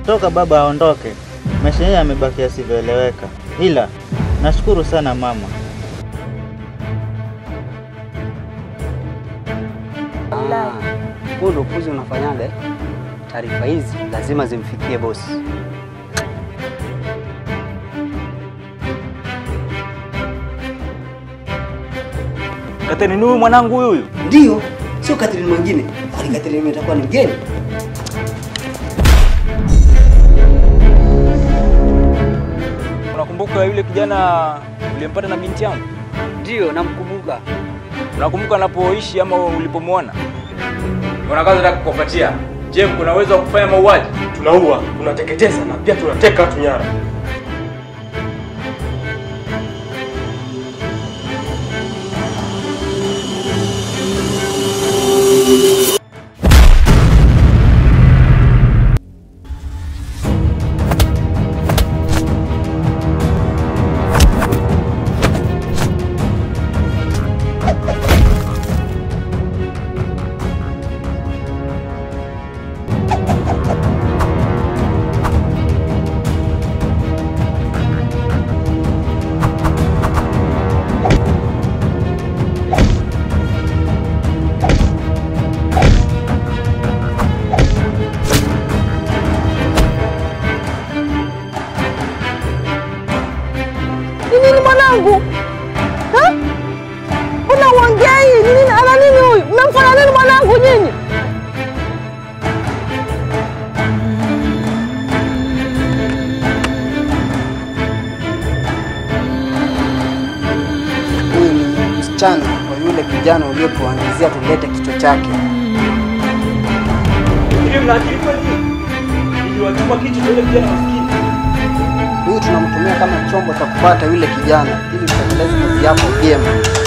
toka baba aondoke, maisha yenyewe yamebaki yasivyoeleweka, ila nashukuru sana mama. Ah, Huo ndo upuzi unafanyaga eh? Taarifa hizi lazima zimfikie bosi. Kateni ni huyu mwanangu huyu huyu. Ndio, sio Catherine mwingine, bali Catherine itakuwa ni mgeni. Unakumbuka yule kijana uliyempata na binti yangu? Ndio, namkumbuka. Unakumbuka anapoishi ama ulipomwona? Kuna kazi nataka kukupatia. Je, kuna uwezo wa kufanya mauaji? Tunaua, tunateketeza na pia tunateka watu nyara. Ni nini mwanangu? Ha? Mbona uongei? Ni nini? Ana nini huyu? Mmemfanya nini mwanangu nyinyi? Huyu ni msichana wa yule kijana uliotuangizia tulete kichwa chake. Hivi mna akili kweli? Niliwachuma kitu cha yule kijana maskini. Huyu tunamtumia kama chombo cha kupata yule kijana ili tutekeleze kazi yako vyema.